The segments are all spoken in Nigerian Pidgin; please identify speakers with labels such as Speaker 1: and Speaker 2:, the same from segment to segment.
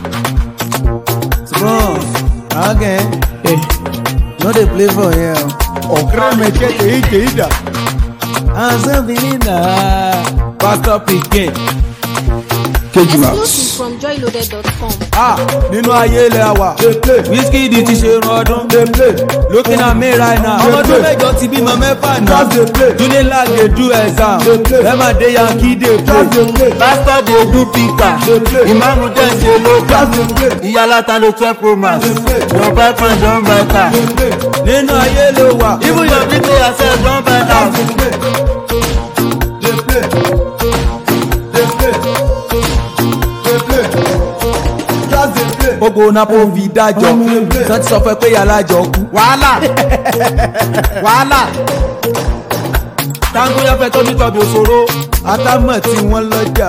Speaker 1: Small. Okay.
Speaker 2: Eh,
Speaker 1: No dey play for here.
Speaker 2: ọ̀kẹ́rẹ́ mẹ́kẹ́ èyí tèyí dà.
Speaker 1: Azabina. Pastor Pikin.
Speaker 2: kejì ma.
Speaker 3: Exclusive from joyloaded.com.
Speaker 1: Ah, nínú ayé ilẹ̀ wa. Wizkid ti ṣe irun ọdún. Looking at me right now. Ọmọ ọdún mẹ́jọ ti bímọ mẹ́fà náà. Unilag dey do exam. Lẹ́mà dé Yankee dey play.
Speaker 4: pastor dey do pika ìmáàmù dẹ̀ ṣe lóka ìyálàta ló twelve pro max your boyfriend don buy car
Speaker 1: Nínú ayé ló wà.
Speaker 4: even your people yourself don buy house.
Speaker 1: Gbogbo napo fi dájọ́. Sọ ti sọ fẹ́ pé yàrá jọ kú.
Speaker 4: wàhálà wàhálà tangoya fẹ́ tọ́jú tọ́bi òṣòro
Speaker 1: Atámọ̀ tí wọ́n lọ́jà.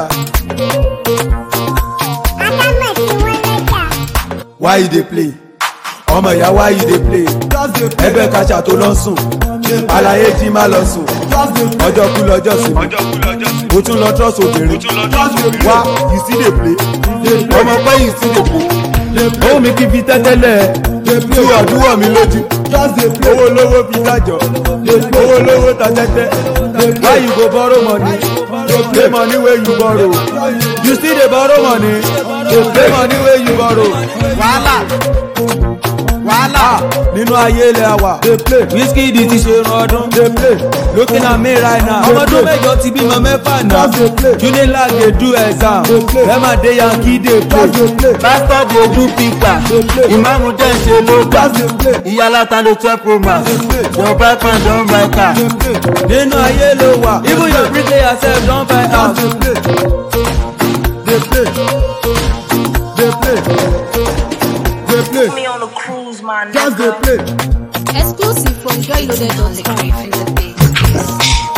Speaker 1: Why you dey play? Ọmọ ìyá why you dey play? Ẹgbẹ́ kaṣà tó lọ sùn. Àlàyé jí má lọ sùn. Ọjọ́ kú lọ́jọ́ sí mi. Mo tún lọ trọ́sì obìnrin. Wá you still dey play? Ọmọ pẹ́ you still dey play? Ohun mi kì í fi tẹ́tẹ́lẹ̀. Tú ọ̀dúnwọ̀ mi lójú. Owó lówó fi dájọ́. Owó lówó ta tẹ́tẹ́. Why you go borrow money? Pay money wey you borrow. You still dey borrow money? Pay money wey you borrow.
Speaker 4: wàhálà wàhálà
Speaker 1: Ah, nínú ayé ilẹ̀ wa. Wizkid ti ṣe irun ọdún. Looking at me right now. Ọmọ ọdún mẹ́jọ ti bímọ mẹ́fà náà. Unilag dey do exam. Lẹ́mà dé Yankee dey play.
Speaker 4: pastor dey do pika ìmáàmù dẹ̀ ṣe lóka ìyálàta ló twelve pro max your boyfriend don buy car
Speaker 1: Nínú ayé ló wà. Even your bricklayer sef don buy house.
Speaker 5: me on a cruise, my
Speaker 2: just dey
Speaker 5: nigga.
Speaker 2: play.
Speaker 3: Exclusive from joyloaded.com.